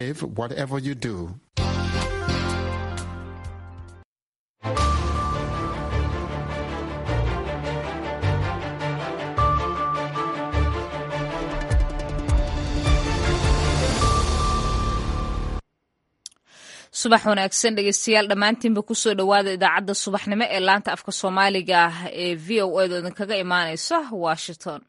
Whatever you do. subax wanaagsan dhegeystayaal dhammaantiinba kusoo dhowaada idaacadda subaxnimo ee laanta afka soomaaliga ah ee v o edo idinkaga imaaneysa washington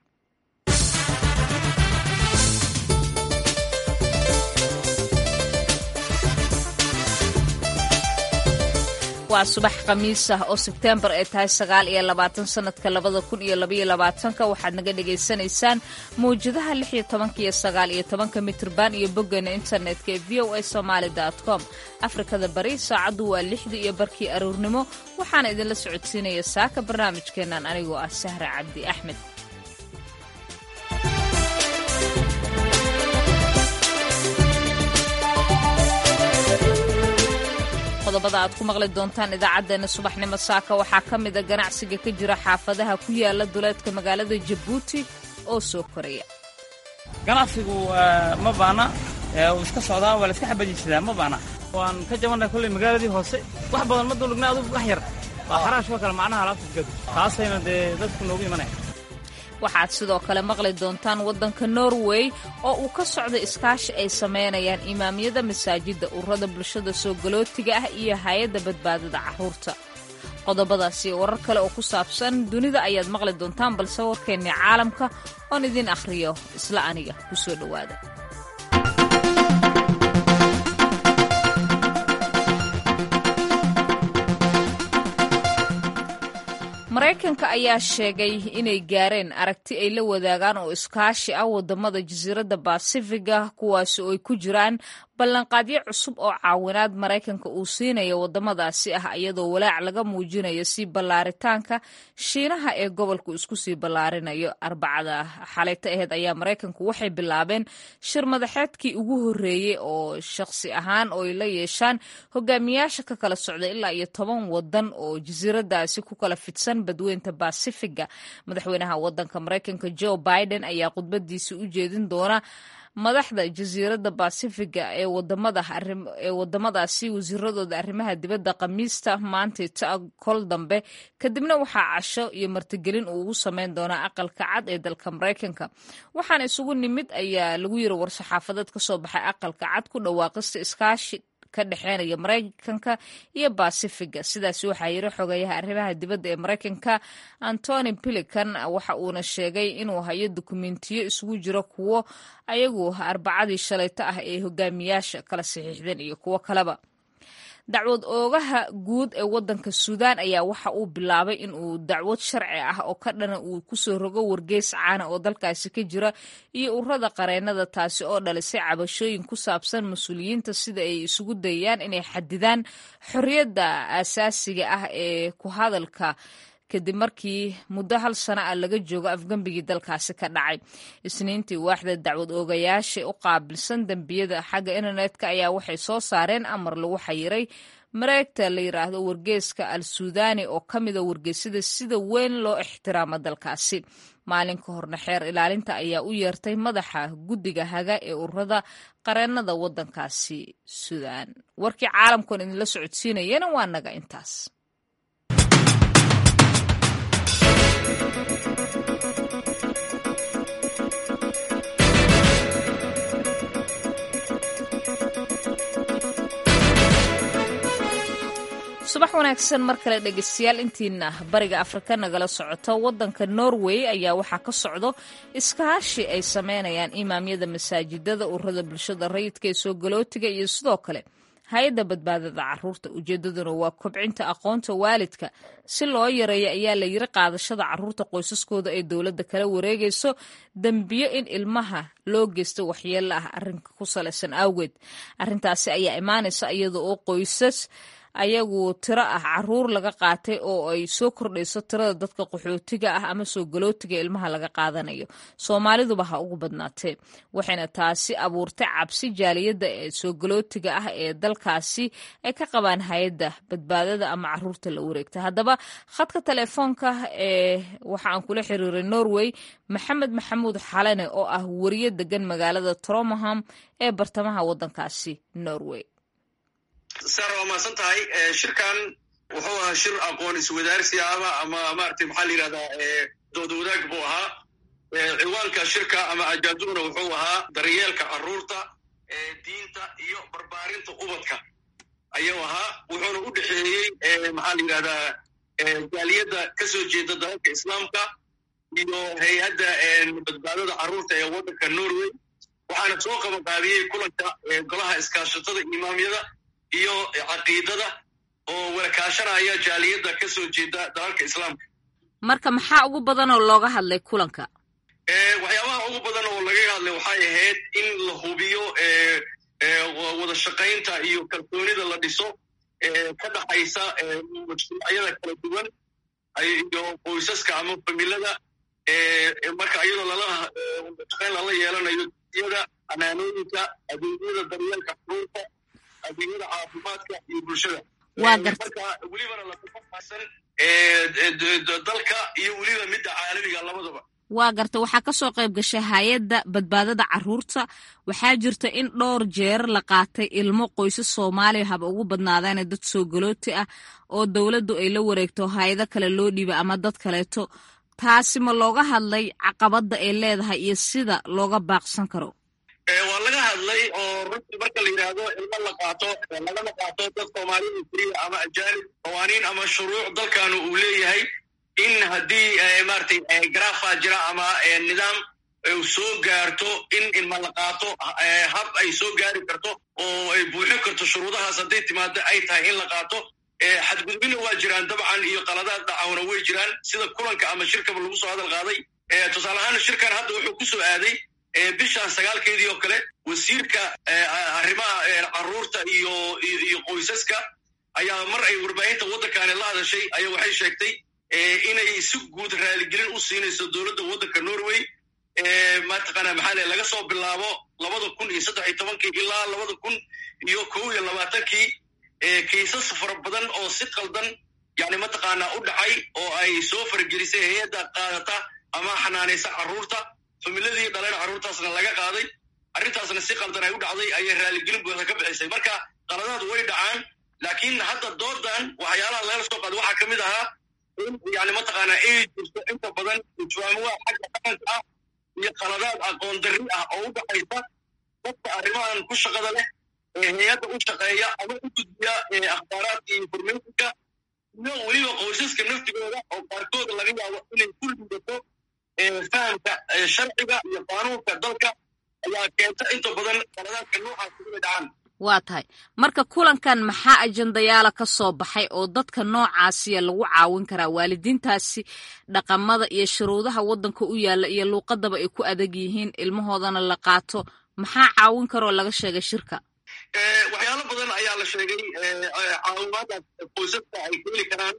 waa subax khamiis ah oo sebtembar ay tahay sagaal iyo labaatan sanadka labada kun iyo labaiyo labaatanka waxaad naga dhagaysanaysaan mawjadaha lix iyo tobanka iyo sagaal iyo tobanka mitrban iyo boggeena internetka ee v o a somaali com afrikada bari saacaddu waa lixdii iyo barkii aroornimo waxaana idinla socodsiinaya saaka barnaamijkeennan anigoo ah sahra cabdi axmed qodobada aad ku maqli doontaan idaacaddeenna subaxnimo saaka waxaa ka mida ganacsiga ka jira xaafadaha ku yaala duleedka magaalada jabuuti oo soo koraya ganacsigu ma baana wuu iska socdaa waa la iska xabajisadaa ma baana waan ka jabannahay kolley magaaladii hoose wax badan ma dulugna adugu wax yar waa xaraashoo kale macnaha alaabta taasayna dee dadku noogu imanaya waxaad sidoo kale maqli doontaan waddanka norway oo uu ka socda iskaashi ay samaynayaan imaamyada masaajidda ururada bulshada soo galootiga ah iyo hay-adda badbaadada carruurta qodobadaas iyo warar kale oo ku saabsan dunida ayaad maqli doontaan balse warkeennii caalamka oon idiin akhriyo isla aniga ku soo dhowaada maraykanka ayaa sheegay inay gaareen aragti ay la wadaagaan oo iskaashi ah wadamada jasiiradda basifiga kuwaasi oo ay ku jiraan ballanqaadyo cusub oo caawinaad maraykanka uu siinayo wadamadaasi ah iyadoo walaac laga muujinayo sii ballaaritaanka shiinaha ee gobolku isku sii ballaarinayo arbacada xalayta aheed ayaa maraykanku waxay bilaabeen shir madaxeedkii ugu horreeyey oo shakhsi ahaan oo ay la yeeshaan hogaamiyaasha ka kala socda ilaa iyo toban wadan oo jasiiradaasi ku kala fidsan badweynta basifiga madaxweynaha wadanka maraykanka joe biden ayaa khudbadiisi u jeedin doona madaxda jasiiradda basifiga ee wadamadaee wadamadaasi wasiiradooda arrimaha dibadda khamiista maantay ta kol dambe kadibna waxaa casho iyo martigelin uu ugu sameyn doonaa aqalka cad ee dalka maraykanka waxaana isugu nimid ayaa lagu yiri war-saxaafadeed ka soo baxay aqalka cad ku dhawaaqista iskaashi ka dhexeynaya maraykanka iyo basifiga sidaas waxaa yiri xogayaha arrimaha dibadda ee maraykanka antony pilican waxa uuna sheegay inuu hayo dukumentiyo isugu jiro kuwo ayagu arbacadii shalayto ah ee hogaamiyaasha kala saxiixdeen iyo kuwo kaleba dacwad oogaha guud ee wadanka suudaan ayaa waxa uu bilaabay in uu dacwad sharci ah oo ka dhana uu kusoo rogo wargeys caana oo dalkaasi ka jira iyo ururada qareennada taasi oo dhalisay cabashooyin ku saabsan mas-uuliyiinta sida ay isugu dayayaan inay xadidaan xorriyadda aasaasiga ah ee ku hadalka kadib markii muddo hal sano ah laga joogo afgembigii dalkaasi ka dhacay isniintii waaxda dacwad oogayaasha u qaabilsan dembiyada xagga internetka ayaa waxay soo saareen amar lagu xayiray mareegta la yiraahdo wargeeska al suudani oo ka mida wargeysyada sida weyn loo ixtiraamo dalkaasi maalin ka horna xeer ilaalinta ayaa u yeertay madaxa guddiga haga ee ururada qareennada waddankaasi suudaan warkii caalamkoon idinla socodsiinayana waa naga intaas subax wanaagsan mar kale dhegeystayaal intiina bariga afrika nagala socoto wadanka norway ayaa waxaa ka socdo iskaashi ay sameynayaan imaamyada masaajidada ururada bulshada rayidka ee soo galootiga iyo sidoo kale hay-adda badbaadada caruurta ujeedaduna waa kobcinta aqoonta waalidka si loo yareeyo ayaa la yiri qaadashada caruurta qoysaskooda ay dowladda kala wareegayso dembiyo in ilmaha loo geysto waxyeelo ah arrinka ku salaysan awgeed arrintaasi ayaa imaanaysa iyada oo qoysas ayagu tiro ah caruur laga qaatay oo ay soo kordhayso tirada dadka qaxootiga ah ama soo galootiga ilmaha laga qaadanayo soomaaliduba ha ugu badnaatee waxayna taasi abuurtay cabsi jaaliyadda ee soo galootiga ah ee dalkaasi ay ka qabaan hay-adda badbaadada ama caruurta la wareegta haddaba khadka telefoonka ee waxa aan kula xiriiray norway maxamed maxamuud xalane oo ah wariye degan magaalada tromaham ee bartamaha waddankaasi norway sar waa mahadsan tahay shirkan wuxuu ahaa shir aqoon iswadaarsi ama ama maaragtay maxaa la yidhahdaa dood wadaag buu ahaa ciwaanka shirka ama ajaaduna wuxuu ahaa daryeelka carruurta diinta iyo barbaarinta ubadka ayuu ahaa wuxuuna u dhexeeyey maxaa la yidhahdaa jaaliyadda ka soo jeeda dalalka islaamka iyo hay-adda badbaadada carruurta ee waddanka norway waxaana soo qabanqaabiyey kulanka golaha iskaashatada imaamyada iyo caqiidada oo walakaashanaya jaaliyadda ka soo jeeda dalalka islaamka marka maxaa ugu badan oo looga hadlay kulanka waxyaabaha ugu badan oo laga hadlay waxay ahayd in la hubiyo wada shaqaynta iyo kalsoonida la dhiso ka dhaxaysa mujtamacyada kala duwan iyo qoysaska ama familada marka iyadoo lala shaqayn lala yeelanayo iyada amaanooyinka adeegyada daryeelka xuruurta adeegyada caafimaadka iyo bulshada marka welibana lakufasan dalka iyo weliba midda caalamiga labadaba waa garta waxaa ka soo qayb gashay hay-adda badbaadada carruurta waxaa jirta in dhowr jeer la qaatay ilmo qoysas soomaaliya haba ugu badnaadaane dad soo galooti ah oo dowladdu ay la wareegto hay-ado kale loo dhiibay ama dad kaleeto taasi ma looga hadlay caqabadda ay leedahay iyo sida looga baaqsan karo waa laga hadlay oo runtii marka la yidhaahdo ilmo la qaato lagama qaato dad soomaalida keliya ama ajaanib qawaaniin ama shuruuc dalkanu uu leeyahay in haddii maratay garaafa jira ama nidaam soo gaarto in ilma la qaato hab ay soo gaari karto oo ay buuxin karto shuruudahaas hadday timaado ay tahay in la qaato xadgudubina waa jiraan dabcan iyo qaladaad dhacawna way jiraan sida kulanka ama shirkaba lagu soo hadal qaaday tusaale ahaan shirkan hadda wuxuu ku soo aaday bishan sagaalkeedii oo kale wasiirka arrimaha carruurta iyo iyo qoysaska ayaa mar ay warbaahinta waddankani la hadashay ayaa waxay sheegtay inay si guud raaligelin u siinayso dowladda waddanka norway mataqaana maxaa le laga soo bilaabo labada kun iyo saddex iyo tobankii ilaa labada kun iyo kow iyo labaatankii kiisas fara badan oo si qaldan yani mataqaana u dhacay oo ay soo faragelisay hay-adda qaadata ama xanaanaysa carruurta familadii dhaleen carruurtaasna laga qaaday arrintaasna si qaldan ay u dhacday ayay raaligelin buuxda ka bixisay marka qaladaad way dhacaan laakiin hadda doodan waxyaalaha lagala soo qaaday waxaa ka mid ahaa in yani mataqaana ay jirto inta badan ijwaamuwa xagga dhaqanka ah iyo qaladaad aqoon darri ah oo u dhaxaysa dadka arrimahan ku shaqada leh ee hay-adda u shaqeeya ama u gudbiya akhbaaraadka iyo informationka iyo weliba qoysaska naftigooda oo qaarkood laga yaabo inay ku liidato fahamka sharciga iyo qaanuunka dalka ayaa keenta inta badan qaladaadka noocaas uga dhacaan waa tahay marka kulankan maxaa ajandayaala ka soo baxay oo dadka noocaasiya lagu caawin karaa waalidiintaasi dhaqamada iyo shuruudaha waddanka u yaalla iyo luuqadaba ay ku adag yihiin ilmahoodana la qaato maxaa caawin karoo laga sheegay shirka waxyaalo badan ayaa la sheegay caawimaadaas qoysaska ay ka heli karaan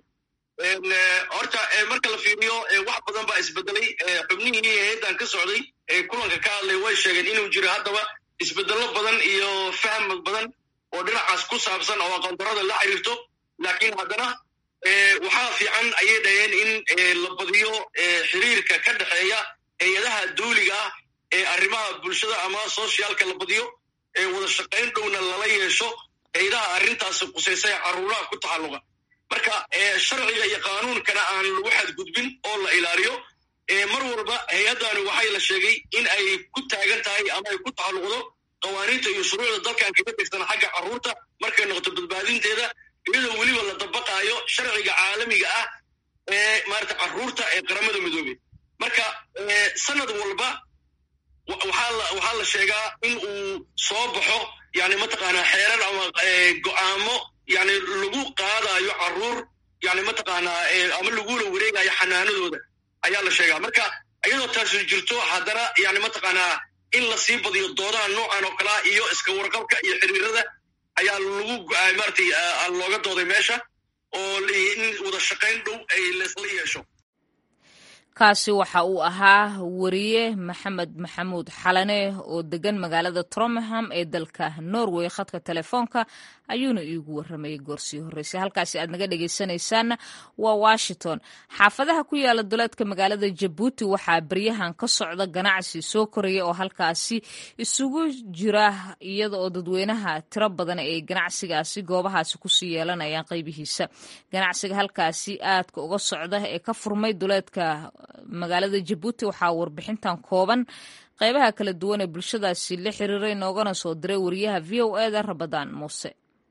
horta marka la fiiriyo wax badan baa isbedelay xubnihii hay-addan ka socday ee kulanka ka hadlay way sheegeen inuu jiro haddaba isbedello badan iyo fahm badan oo dhinacaas ku saabsan oo aqoondarada la xiriirto laakiin haddana waxaa fiican ayay dhaheen in la badiyo xiriirka ka dhexeeya hay-adaha duuliga ah ee arrimaha bulshada ama socialka la badiyo ee wada shaqayn dhowna lala yeesho hay-adaha arrintaasi qusaysay carruuraha ku taxalluqa marka sharciga iyo qaanuunkana aan lagu xadgudbin oo la ilaaliyo mar walba hay-addani waxay la sheegay in ay ku taagan tahay ama ay ku taxalluqdo qawaaniinta iyo shuruucda dalkan kaga tegsan xagga carruurta markay noqoto badbaadinteeda iyadoo weliba la dabaqaayo sharciga caalamiga ah ee maarata carruurta ee qaramada midoobey marka sanad walba waxaa la sheegaa in uu soo baxo yani mataqaanaa xeerar ama go'aamo yani lagu qaadayo carruur yani mataqaanaa ama lagula wareegayo xanaanadooda ayaa la sheegaa marka iyadoo taasu jirto haddana yani mataqaanaa in lasii badiyo doodaha noocan oo kalea iyo iska warqabka iyo xiriirada ayaa lagu maratay looga dooday meesha oo in wada shaqayn dhow ay laysla yeesho kaasi waxa uu ahaa wariye maxamed maxamuud xalane oo degan magaalada tromham ee dalka norway khadka telefoonka ayuuna iigu waramayay goorsii horreysay halkaasi aad naga dhegeysanaysaanna waa washington xaafadaha ku yaala duleedka magaalada jabuuti waxaa beryahan ka socda ganacsi soo koraya oo halkaasi isugu jira iyada oo dadweynaha tiro badan ay ganacsigaasi goobahaasi kusii yeelanayaan qaybihiisa ganacsiga halkaasi aadka uga socda ee ka furmay duleedka magaalada jabuuti waxaa warbixintan kooban qeybaha kala duwan ee bulshadaasi la xiriiray noogana soo diray wariyaha v o eda rabadaan muuse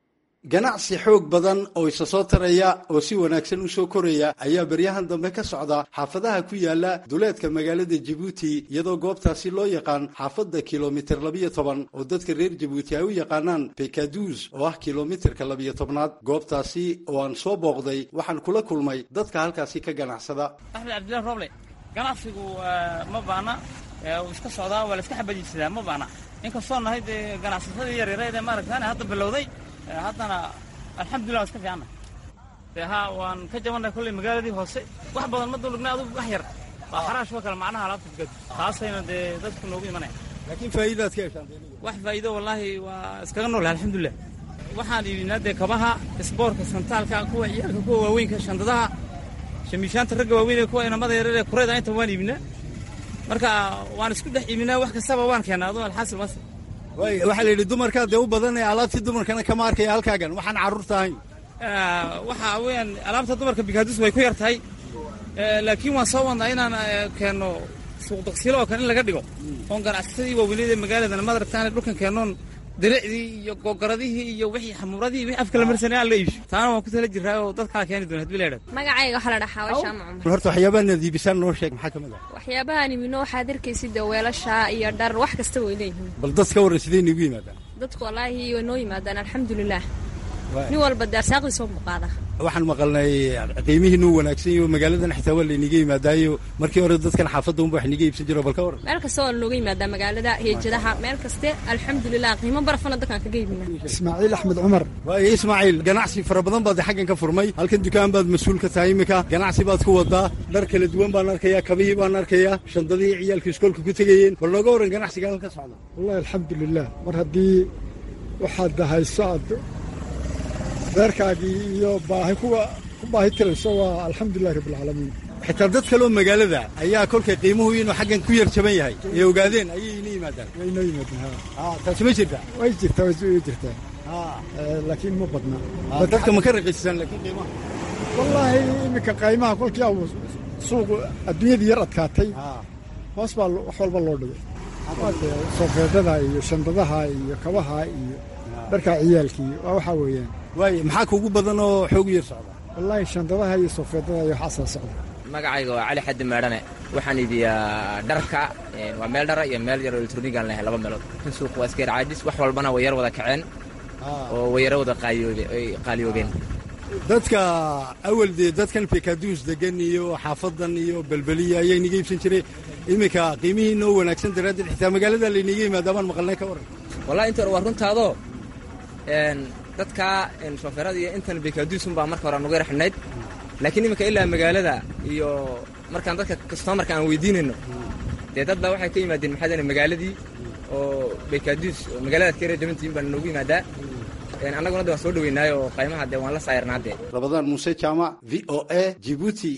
ganacsi xoog badan oo isa soo taraya oo si wanaagsan u soo koraya ayaa beryahan dambe ka socda xaafadaha ku yaala duleedka magaalada jabuuti iyadoo goobtaasi loo yaqaan xaafadda kilomitir labiyo toban oo dadka reer jabuuti ay u yaqaanaan bekaduus oo ah kilomitirka labiyo tobnaad goobtaasi oo aan soo booqday waxaan kula kulmay dadka halkaasi ka ganacsada axmed cabdillahi roble ganacsigu ma baana wuu iska socdaa waa la iska xabadiisadaa ma baana inkastoo nahay dee ganacsatadii yaryarayd ee maaragtaan hadda bilowday haddana alxamdulillah waa iska fiicanna dee ha waan ka jabannahay kolley magaaladii hoose wax badan ma dulugna adugu wax yar waa xaraash oo kale macnaha alaabta bugadu taasayna dee dadku noogu imanaya laakiin faa'iidaad ka heshaan wax faa'iido wallaahi waa iskaga nool alxamdulillah waxaan iibinaa dee kabaha isboorka santaalka kuwa ciyaalka kuwa waaweynka shandadaha shamiishaanta ragga waaweyn ee kuwa inamada yarar ee kurayda inta waan iibinaa marka waan isku dhex iibinaa wax kastaba waan keenaa adoo alxaasil mas waxaa la yidhi dumarkaa dee u badan ee alaabtii dumarkana kama arkaya halkaagan waxaan carruurta ahayn waxa weeyaan alaabta dumarka bikaadus way ku yar tahay laakiin waan soo wadnaa inaan keenno suuq daqsiilo oo kale in laga dhigo oon ganacsatadii waaweyned ee magaaladana madaragtaan dhulkan keennoon diricdii iyo googaradihii iyo wixii xamuuradii wixii afka la marsanay aan la iibsho taana waan ku tala jiraa oo dadkaa keeni doona hadbii la yidhahdo magacayga waxaa la dhahaa wayshaama cumar horta waxyaabaha naad iibisaan noo sheeg maxaa ka mid ah waxyaabahaan ibino waxaad arkaysid dee weelasha iyo dhar wax kasta way leeyihiin bal dad ka warran sidee niigu yimaadaan dadku wallaahi way noo yimaadaan alxamdulilah nin walba dee arsaaqdiisa u muuqaada waxaan maqalnay qiimihiinu wanaagsan yaho magaaladan xitaa waa layniga yimaadaayo markii hore dadkan xaafadda unba wax niga iibsan jiro bal ka warran meel kasta waa lanooga yimaadaa magaalada heejadaha meel kaste alxamdulilah qiimo barafana dadkaan kaga iibina ismaaciil axmed cumar waayo ismaaciil ganacsi fara badan baad xaggan ka furmay halkan dukaan baad mas-uul ka tahay iminka ganacsi baad ku wadaa dhar kala duwan baan arkayaa kabihii baan arkayaa shandadihii ciyaalka iskoolka ku tegayeen bal nooga warran ganacsiga halka socda wallahi alxamdulilah mar haddii waxaad hayso aad beerkaagii iyo baahi kuwa ku baahi tirayso waa alxamdulilahi rabbilcaalamiin xitaa dad kaloo magaalada ayaa kolkay qiimuhu inuu xaggan ku yar jaban yahay ee ogaadeen ayay ina yimaadaan way inoo yimaadeen ha taasi ma jirta way jirtaa way jirtaa laakiin ma badna dadka ma ka raqiisisaan laakiin qiimaha wallaahi iminka qaymaha kolkii au suuqu adduunyadii yar adkaatay hoos baa wax walba loo dhigay soofeedada iyo shandadaha iyo kabaha iyo dharkaa ciyaalkii waa waxaa weeyaan waaye maxaa kuugu badan oo xoogu yar socda wallaahi shandadaha iyo soofeedada iyo waxaasaa socda magacayga waa cali xaddi meedhane waxaan iibiyaa dharka waa meel dhara iyo meel yar oo elektronigaan lehay laba meelood kan suuq waa iskeer caadis wax walbana way yar wada kaceen oo way yaro wada qaaliyoobeen dadka awal dee dadkan bekaduus degan iyo xaafadan iyo belbeliya ayaa inaga iibsan jiray iminka qiimihii noo wanaagsan daraaddeed xitaa magaalada laynaga yimaada baan maqalnay ka warran wallahi inta hore waa runtaadoo dadka shoofeerada iyo intan bekaduusun baa marka hore nugu yar xidhnayd laakiin iminka ilaa magaalada iyo markaan dadka kastomarka aan weydiinayno dee dad baa waxay ka yimaadeen maxaa magaaladii oo bekaduus oo magaaladaad ka yara jabantihiin baa noogu yimaadaa annaguna de waan soo dhoweynaay oo qaymaha dee waan la saayirnaa dee rabadaan muuse jaamac v o a jibuuti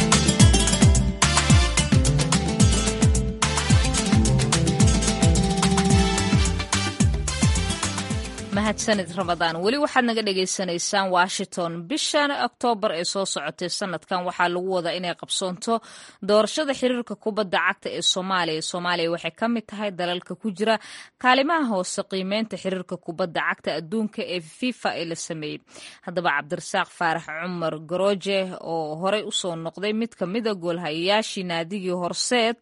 mahadsanid ramadaan weli waxaad naga dhagaysanaysaan washington bishan oktoobar ee soo socotay sanadkan waxaa lagu wadaa inay qabsoonto doorashada xiriirka kubadda cagta ee soomaaliya soomaaliya waxay ka mid tahay dalalka ku jira kaalimaha hoose qiimeynta xiriirka kubadda cagta adduunka ee fifa ee la sameeyey haddaba cabdirasaaq faarax cumar garooje oo horey usoo noqday mid ka mida goolhayayaashii naadigii horseed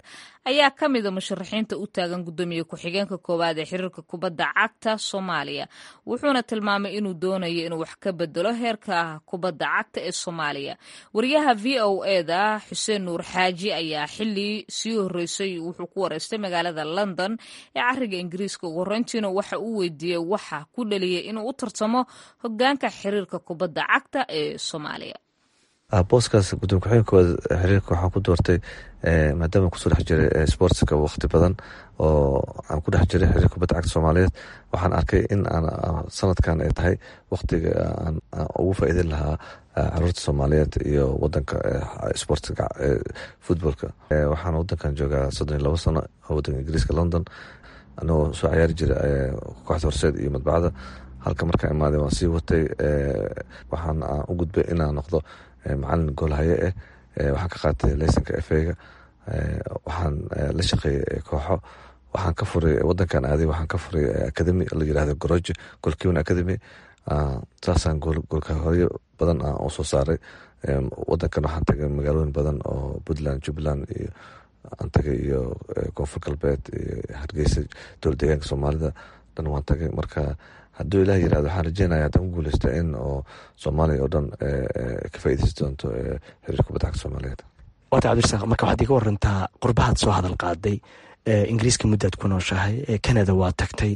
ayaa ka mida musharaxiinta u taagan guddoomiye ku-xigeenka koowaad ee xiriirka kubadda cagta soomaaliya wuxuuna tilmaamay inuu doonayo inuu wax ka bedelo heerka kubadda cagta ee soomaaliya wariyaha v o eda xuseen nuur xaaji ayaa xili sii horeysay wuxuu ku wareystay magaalada london ee cariga ingiriiska ugu horeyntiina waxa uu weydiiyey waxa ku dhaliyay inuu u tartamo hogaanka xiriirka kubadda cagta ee soomaaliya booskaas gudoomiye ku-xigeenka koowaad xiriirka waxaan ku doortay maadaama kusoo dhex jiray sportska waqti badan oo aan ku dhex jiray xiriirka kubadda cagta soomaaliyeed waxaan arkay in aan sanadkan ay tahay waqtiga aan ugu faa'iideyn lahaa caruurta soomaaliyeed iyo wadanka sportska futbolka waxaan wadankan joogaa soddon iyo labo sano oo wadanka ingiriiska london anagoo soo ciyaari jira kooxda horseed iyo madbacda halka markaan imaaday waan sii watay waxaan u gudbay inaan noqdo macalin goolhaye ah waxaan ka qaatay leysanka efega waxaan la shaqeeyay kooxo waxaan ka furay wadankan aaday waxaan ka furay academy la yirahdo goroje golkiwan academy saasaan goolkahoyo badan aan u soo saaray wadankan waxaan tagay magaalooyin badan oo puntland jubbaland iyo aan tagay iyo koonfur galbeed iyo hargeysa dowla deegaanka soomaalida dhan waan tagay marka hadduu ilaah yirahdo waxaan rajeynaya haddaan ku guuleysta in oo soomaaliya oo dhan ka faaideysan doonto xiriirka kubadda cagta soomaaliyeed waata cabdirasaaq marka waxaad iga warantaa qurbahaad soo hadal qaaday ingiriiska muddaad ku nooshahay canada waa tagtay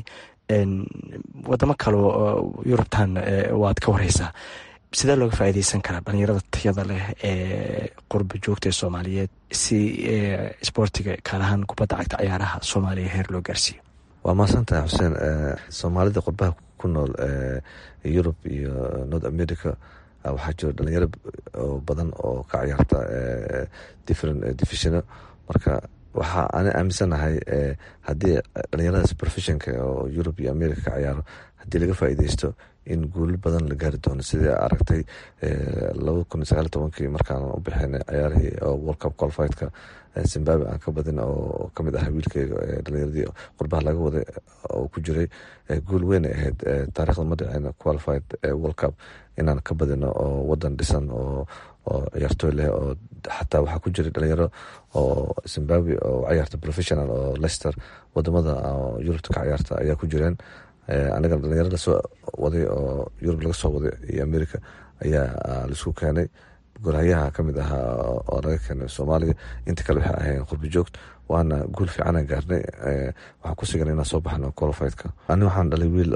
wadamo kaleo yurubtan waad ka wareysaa sidee looga faaideysan karaa dhalinyarada tayada leh ee qurba joogta ee soomaaliyeed si sboortiga gaar ahaan kubadda cagta ciyaaraha soomaaliya heer loo gaarsiiyo waa mahadsantahay xuseen soomaalida qurbaha ku nool yurub iyo north america waxaa jiro dhalinyaro badan oo ka ciyaarta different divisiono marka waxaa ana aaminsanahay haddii dhalinyaradaas professionka oo yurub iyo america ka ciyaaro haddii laga faa'iideysto in guulo badan la gaari doono sidii aragtay laba kun iyo sagaal tobankii markaan u bixinay ciyaarihii world cup qualifiedka zimbabwe aan ka badin oo kamid ah wiilkeyga dhalinyaradii qurbaha laga waday oo ku jiray guul weyn ay ahayd taarikhda ma dhicin qualified world cup inaan ka badino oo wadan dhisan oo oo ciyaartooy leh oo xataa waxaa ku jiray dhalinyaro oo zimbabwe oo ciyaarta professional oo leicester wadamada yurubta ka ciyaarta ayaa ku jireen anigana dhalinyaro lasoo waday oo yurub laga soo waday iyo america ayaa laisku keenay golhayaha kamid ahaa oo laga keenay soomaaliya inta kale waxay ahayn qurbi joogd waana guul fiicana gaarnay waxaan ku sigan inaan soo baxno qualifiedka ani waxaan dhalay wiil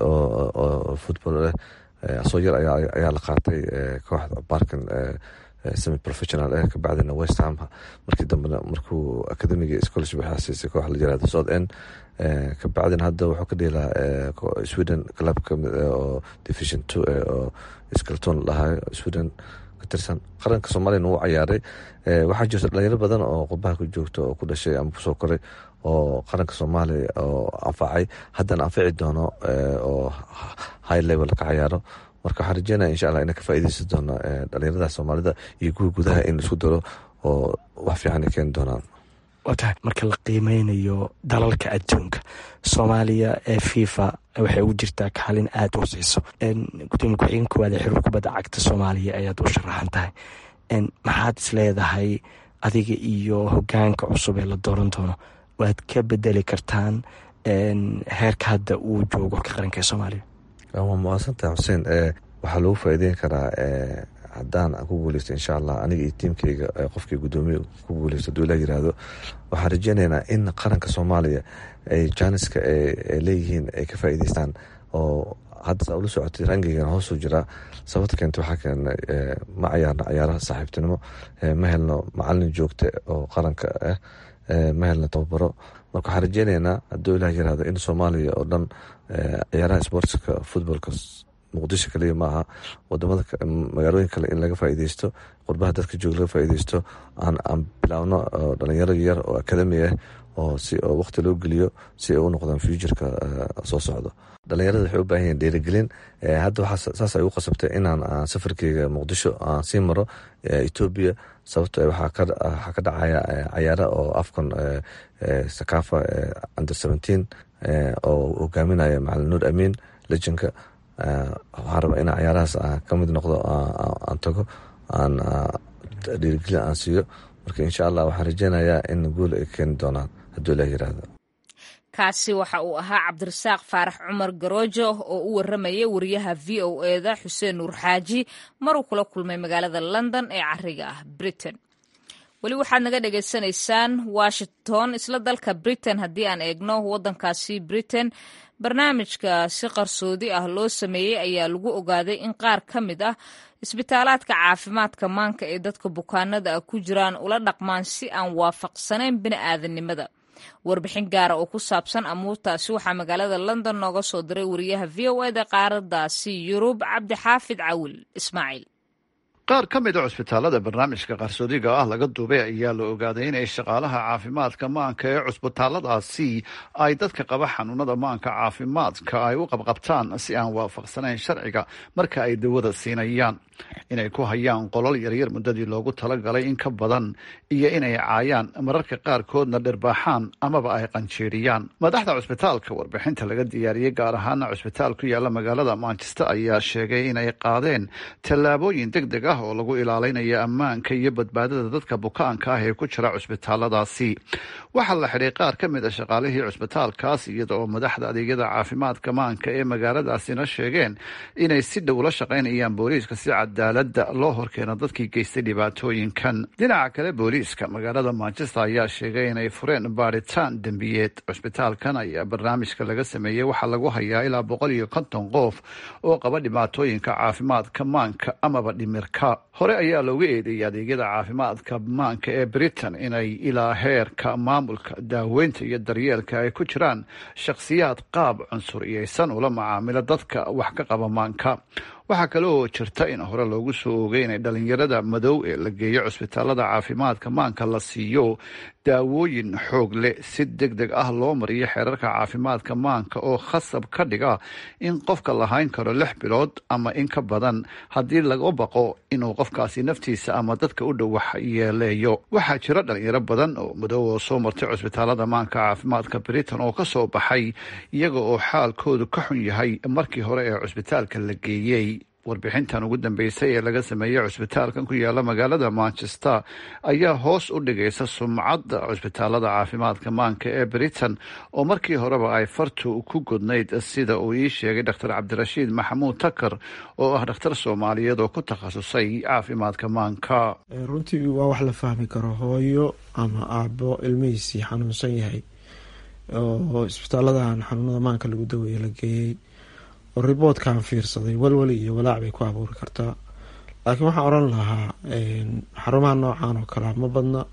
oo football leh asoo yar ayaa la qaatay kooxda barkin semi professional eh kabacdina westham markii dambena markuu academiga scholarship waxaa siisay koox la yirahdo south end kabacdina hadda wuxuu ka dheelaa sweden club kamid oo division two oo skelton lahaa sweden ka tirsan qaranka soomaaliyana wuu cayaaray waxaa jirta dhalinyaro badan oo qurbaha ku joogta oo ku dhashay ama kusoo koray oo qaranka soomaaliya oo anfacay haddana anfici doono oo high level ka cayaaro marka waxaan rajeynaya insha allah ina ka faaideysan doono dhalinyarada soomaalida iyo kuwa gudaha in isku daro oo wax fiican ay keeni doonaan waa tahay marka la qiimeynayo dalalka adduunka soomaaliya ee fifa waxay ugu jirtaa kaalin aada u hoseyso gudoomiye ku-xigeen koowaad ee xiriir kubadda cagta soomaaliya ayaad u sharaxan tahay maxaad is leedahay adiga iyo hogaanka cusub ee la dooran doono waad ka bedeli kartaan heerka hadda uu joogo ka qaranka ee soomaaliya waa muaasantaha xuseen waxaa lagu faa'iideyn karaa haddaan aan ku guuleysto insha allah aniga iyo tiimkeyga qofkii guddoomiye ku guuleysto haduu ilah yiraahdo waxaan rajeynaynaa in qaranka soomaaliya ay jaaniska ay leeyihiin ay ka faa'iideystaan oo hadda saa ula socotay rangigana hoosuu jiraa sababta keenta waxaa keenay ma cayaarno cayaaraha saaxiibtinimo ma helno macalin joogta oo qaranka ah ma helno tababaro marka waxaan rajeynaynaa hadduu ilah yiraahdo in soomaaliya oo dhan ciyaaraha sportska footbolka muqdisho kaliya maaha wadamada magaalooyin kale in laga faa'iideysto qurbaha dadka joog laga faa'iideysto aan bilaabno dhalinyaro yar oo academi ah oo si oo waqti loo geliyo si ay u noqdaan futureka soo socdo dhalinyarada waxay u baahan yihin dhiirigelin hadda waxaa saas ay u qasabtay inaan safarkeyga muqdisho aan sii maro etoobiya sababto waxaa ka dhacaya cayaara oo afcon sakafa under seventeen oo hogaaminaya macalin nuur amiin lejanka waxaan rabaa inaan cayaarahaas ka mid noqdo aan tago aan dhiirigelin aan siiyo marka insha allah waxaan rajeynayaa in guul ay keeni doonaan hadduu ilaah yiraahdo kaasi waxa uu ahaa cabdirasaaq faarax cumar garoojo oo u warramayay wariyaha v o eda xuseen nuur xaaji maruu kula kulmay magaalada london ee cariga ah britain weli waxaad naga dhagaysanaysaan washington isla dalka britain haddii aan eegno waddankaasi britain barnaamijka si qarsoodi ah loo sameeyey ayaa lagu ogaaday in qaar ka mid ah isbitaalaadka caafimaadka maanka ee dadka bukaanada ah ku jiraan ula dhaqmaan si aan waafaqsanayn bini'aadanimada warbixin gaara oo ku saabsan amuurtaasi waxaa magaalada london nooga soo diray wariyaha v o eda qaaradaasi yurub cabdixaafid cawil ismaaciil qaar ka mid a cusbitaalada barnaamijka qarsoodiga ah laga duubay ayaa la ogaaday inay shaqaalaha caafimaadka maanka ee cusbitaaladaasi ay dadka qaba xanuunada maanka caafimaadka ay u qabqabtaan si aan waafaqsanayn sharciga marka ay dawada siinayaan inay ku hayaan qolol yaryar muddadii loogu talagalay in ka badan iyo inay caayaan mararka qaarkoodna dhirbaaxaan amaba ay qanjeeriyaan madaxda cusbitaalka warbixinta laga diyaariyey gaar ahaana cusbitaal ku yaala magaalada manchester ayaa sheegay inay qaadeen tallaabooyin deg deg ah oo lagu ilaalinaya ammaanka iyo badbaadada dadka bukaanka ah ee ku jira cusbitaaladaasi waxaa la xidhay qaar ka mid a shaqaalihii cusbitaalkaas iyada oo madaxda adeegyada caafimaadka maanka ee magaaladaasina sheegeen inay si dhow la shaqaynayaan booliiska si cadaalada loo horkeeno dadkii geystay dhibaatooyinkan dhinaca kale booliiska magaalada manchester ayaa sheegay inay fureen baaritaan dembiyeed cusbitaalkan ayaa barnaamijka laga sameeyey waxaa lagu hayaa ilaa boqol iyo konton qof oo qaba dhibaatooyinka caafimaadka maanka amaba dhimirka hore ayaa looga eedeeyay adeegyada caafimaadka maanka ee britain inay ilaa heerka maamulka daaweynta iyo daryeelka ay ku jiraan shakhsiyaad qaab cunsuriyeysan ula macaamilo dadka wax ka qaba maanka waxaa kale oo jirta in hore loogu soo oogay inay dhalinyarada madow ee la geeyo cusbitaalada caafimaadka maanka la siiyo daawooyin xoog leh si deg deg ah loo mariyo xeerarka caafimaadka maanka oo khasab ka dhiga in qofka lahayn karo lix bilood ama in ka badan haddii laga baqo inuu qofkaasi naftiisa ama dadka u dhow wax yeeleeyo waxaa jira dhalinyaro badan oo madow oo soo martay cusbitaalada maanka caafimaadka britain oo kasoo baxay iyaga oo xaalkoodu ka xun yahay markii hore ee cusbitaalka la geeyey warbixintan ugu dambeysay ee laga sameeyey cusbitaalkan ku yaala magaalada manchester ayaa hoos u dhigaysa sumcadda cusbitaalada caafimaadka maanka ee britain oo markii horeba ay fartu ku godnayd sida uu ii sheegay dr cabdirashiid maxamuud takar oo ah dhakhtar soomaaliyeed oo ku takhasusay caafimaadka maanka runtii waa wax la fahmi karo hooyo ama aabo ilmihiisii xanuunsan yahay oo isbitaaladan xanuunada maanka lagu daweeye la geeyey oo riboodkan fiirsaday walwali iyo walaac bay ku abuuri kartaa laakiin waxaan oran lahaa xarumaha noocan oo kalea ma badna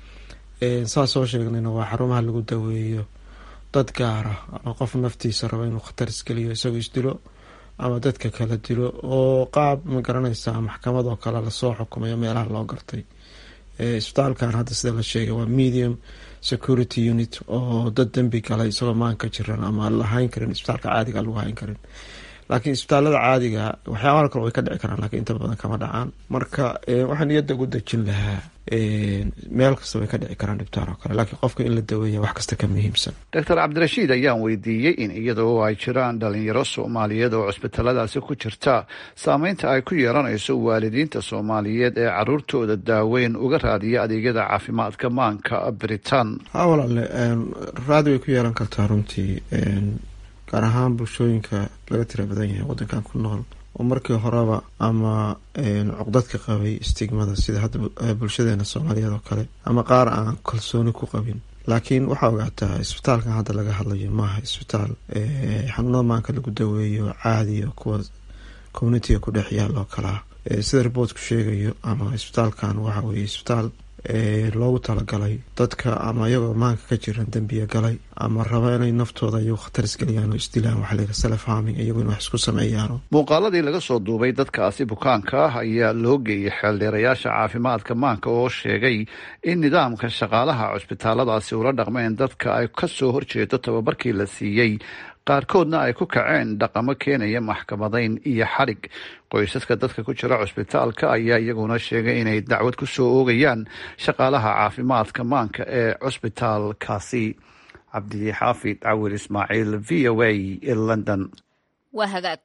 saa soo sheegnayna waa xarumaha lagu daweeyo dad gaara ama qof naftiisa rabo inuu khatar isgeliyo isagoo isdilo ama dadka kala dilo oo qaab ma garanaysaa maxkamad oo kale lasoo xukumayo meelaha loo gartay isbitaalkan hadda sida la sheegay waa medium security unit oo dad dembi galay isagoo maanka jiran ama lahayn karin isbitaalka caadiga lagu hayn karin laakiin isbitaalada caadiga waxyaabaa kale way ka dhici karaan lakiin inta badan kama dhacaan marka waxaan niyadda ugu dejin lahaa meel kasta way ka dhici karaan dhibtaan oo kale laakiin qofka in la daweeya wax kasta ka muhiimsan doctor cabdirashiid ayaan weydiiyey in iyadoo ay jiraan dhalinyaro soomaaliyeed oo cusbitaaladaasi ku jirta saameynta ay ku yeelanayso waalidiinta soomaaliyeed ee caruurtooda daaweyn uga raadiya adeegyada caafimaadka maanka britain ha walaale raadi way ku yeelan kartaa runtii gaar ahaan bulshooyinka laga tira badan yahay wadankan ku nool oo markii horeba ama cuqdadka qabay stigmada sida hadda bulshadeena soomaaliyeed oo kale ama qaar aan kalsooni ku qabin laakiin waxaa ogaataa isbitaalkan hadda laga hadlayo maaha isbitaal xanuunada maanka lagu daweeyo caadiyo kuwa communitiga ku dhex yaal oo kalaa sida riboortku sheegayo ama isbitaalkan waxa weye isbitaal loogu talagalay dadka ama iyagoo maanka ka jiran dembiya galay ama raba inay naftooda iyagu khatar isgeliyaan oo isdilaan waxa layidhaha self harming iyagu in wax isku sameeyaano muuqaaladii laga soo duubay dadkaasi bukaanka ah ayaa loo geeyey xeeldheerayaasha caafimaadka maanka oo sheegay in nidaamka shaqaalaha cusbitaaladaasi ula dhaqmeen dadka ay ka soo horjeedo tababarkii la siiyey qaarkoodna ay ku kaceen dhaqamo keenaya maxkamadayn iyo xadhig qoysaska dadka ku jira cusbitaalka ayaa iyaguna sheegay inay dacwad ku soo oogayaan shaqaalaha caafimaadka maanka ee cusbitaalkaasi cabdi xaafid cawil ismaaciil v o a london waa hagaag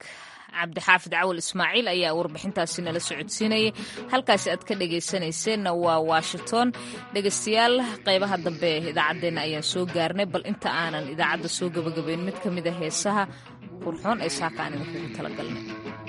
cabdixaafid cawal ismaaciil ayaa warbixintaasi nala socodsiinayay halkaasi aad ka dhegaysanayseena waa washington dhegaystayaal qaybaha dambe ee idaacaddeenna ayaan soo gaarnay bal inta aanan idaacadda soo gabagabayn mid ka mid a heesaha qurxoon ee saaka aan idinkugu talagalnay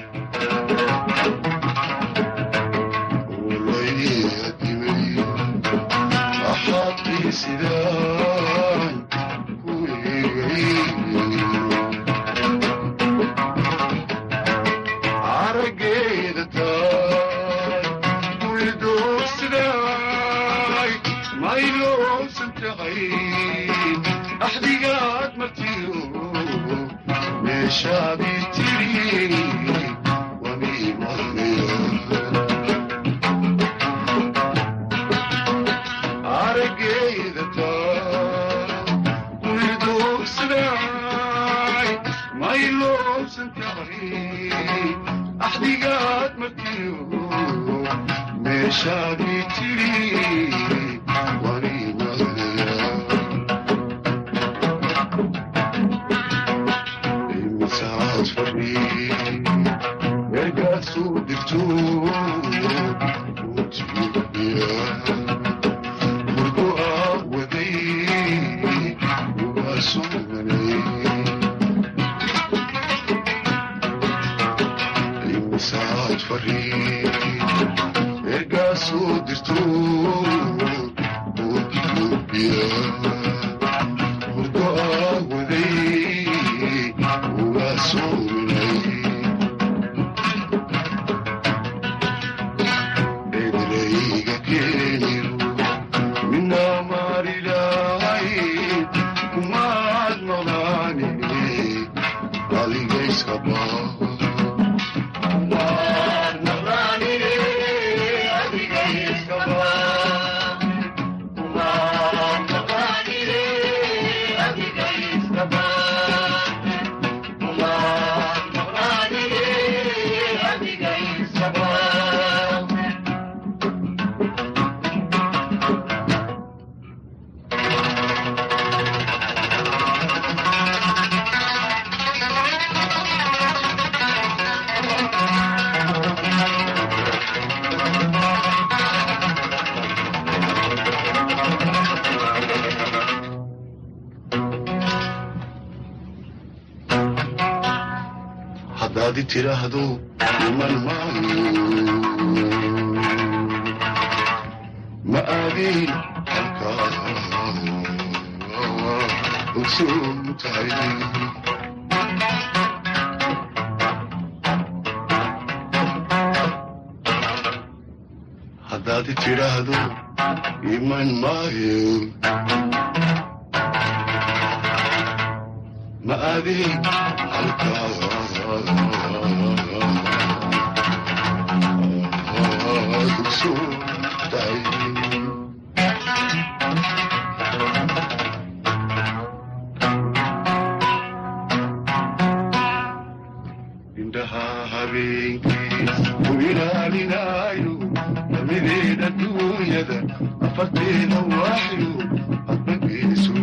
haddaadi tiraahdo iman maayo ma aadin halkaa ogsoon tahay haddaadi tidhaahdo iman maayo ma aadin halkaa ogsoon tahay indhaha habeenkii u ilaalinaayo damideeda duunyada afarteeda waaxyo hadbageesu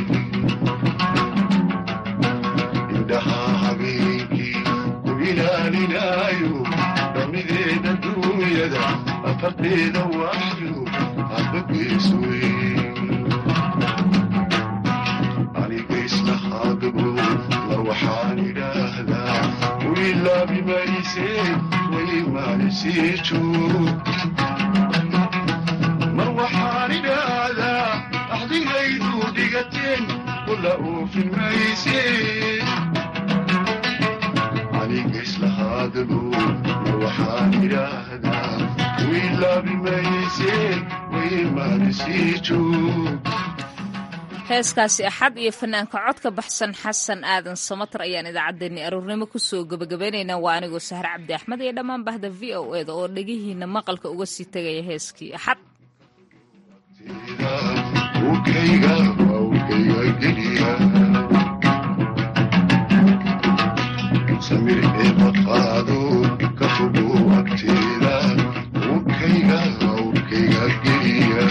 indhaha habeenkii u ilaalinaayo damideeda duunyada afarteeda waaxyo hadbageesu aniga islahaadabo la waxaan idhaahdaa wilaabi mayse way maanisii joog mar waxaan idhaahdaa axdigaydu dhigateen kula oofin mayse aniga islahaadabo mar waxaan idhaahdaa wilaabi mayse way maanisii joog heeskaasi axad iyo fanaanka codka baxsan xasan aadan samatar ayaan idaacaddeenni aroornimo kusoo gebagabaynaynaa waa anigoo sahre cabdi axmed iyo dhammaan bahda v o eda oo dhegihiina maqalka uga sii tegaya heeskii axad samir eeba qaado ka fogo agteeda ukayga ukayga geliya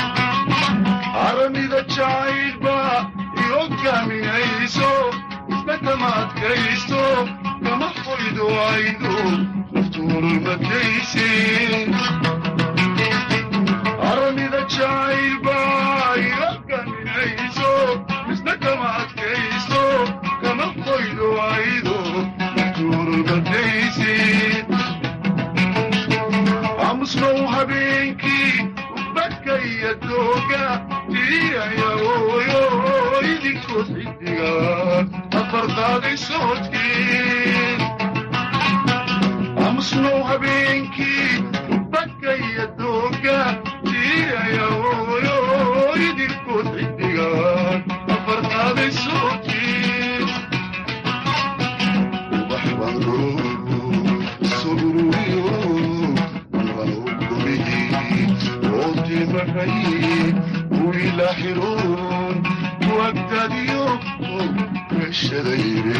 aranida jacaylba iyo gaminayso kama adkaysto kama qoydo aydo naftuurulmadaysin aranida jacaylba iga gaminayso misna kama adkaysto kama qoydo aydo naftuurulmadaysin aamusnow habeenkii ubadkaya dooga diiyaya ooyo idinkood xidiga afar qaaday soodkii aamusnow habeenkii ubadkaya dooga diiyaya ooyo idinkood xidiga afar qaaday soodkii ubax baan roogo soo ururiyo wilaxiroon wagdadiyo meshadayre